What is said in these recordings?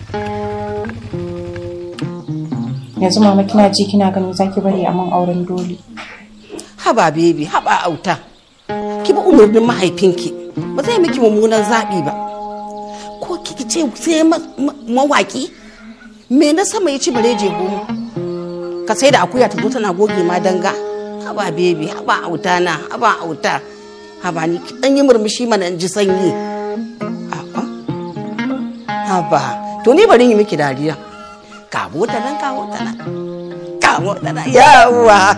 yanzu mama kina ji kina gani zaki bari a man auren dole haba bebi haba auta ki bi umarnin mahaifinki ba zai miki mummunan zaɓi ba ko kiki ce sai mawaki me na sama ya ci bare je goma ka sai da akuya ta zo tana goge ma danga haba bebi haba auta na haba auta haba ni dan yi murmushi mana in ji sanyi haba to ni bari yi miki dariya kawo ta nan kawo ta nan kawo ta nan yawa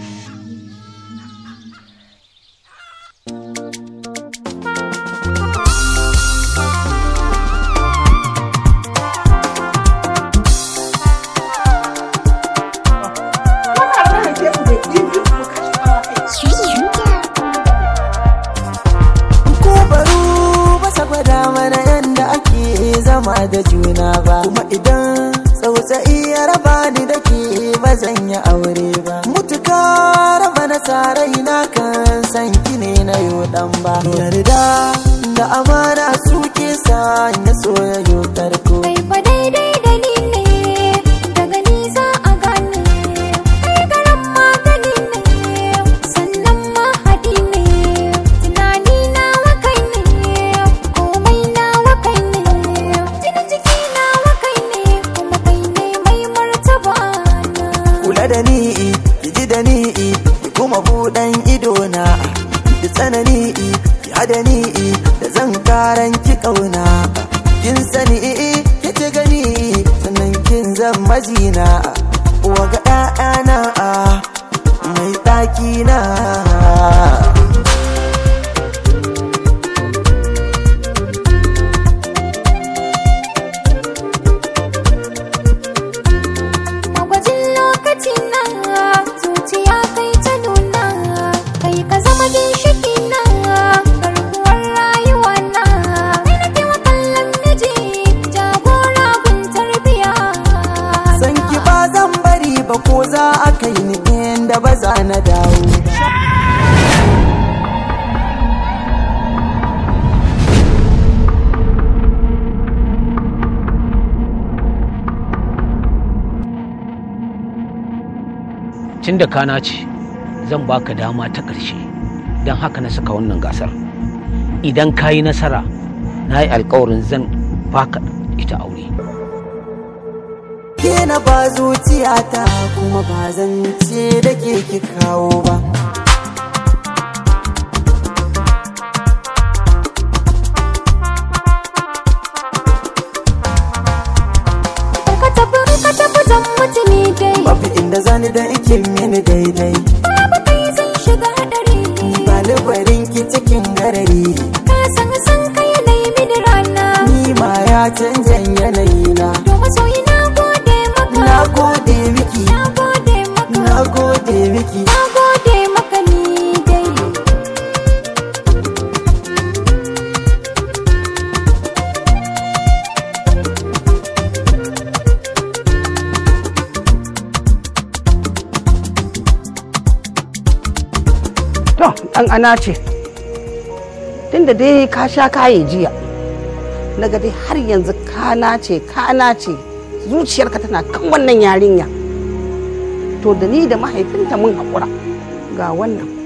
zama da juna ba kuma idan tsautsayi ya raba ni da ke ba zan yi aure ba mutuka raba na sarai na kan san ki ne na yo dan ba yarda da amana suke sa ya soyayyo tarko kai fa daidai da ni ne daga ni za a gane kai garan magani ne sannan mahadi ne tunani na wakai ne komai na wakai ne jinin jiki na wakai ne kuma kai ne mai martaba na kula da ni ki ji da ni ki kuma buɗan ido na da tsanani ki hada ni da zan karan ki kauna kin sani ki ci gani sannan kin zan majina wa ga ɗa'ana mai ɗaki na magwajin lokaci na zuciya kai ta nuna kai ka zama ginshiki na garkuwar rayuwa na kai na kewa kallon miji jagora gun tarbiya san ki ba zan bari ba ko za a kai ni inda ba za na dawo tun da kana ce zan baka dama ta ƙarshe don haka na saka wannan gasar idan ka yi nasara na yi alkawarin zan baka ita aure ke na ba zuciyata kuma ba zan ce da ke ki kawo ba ka tafi ka tafi zan mutu ni dai babu inda zani da ike mini daidai babu kai zan shiga hadari ba barin ki cikin garari ka san san ka yanayi mini rana ni ma ya canjan yanayi na to masoyi na gode maka na gode miki na gode maka na gode miki na gode maka ni dai to dan ana ce tunda dai ka sha kaye jiya naga dai har yanzu kana ce kana ce zuciyarka tana kan wannan yarinya to da ni da mahaifinta mun haƙura ga wannan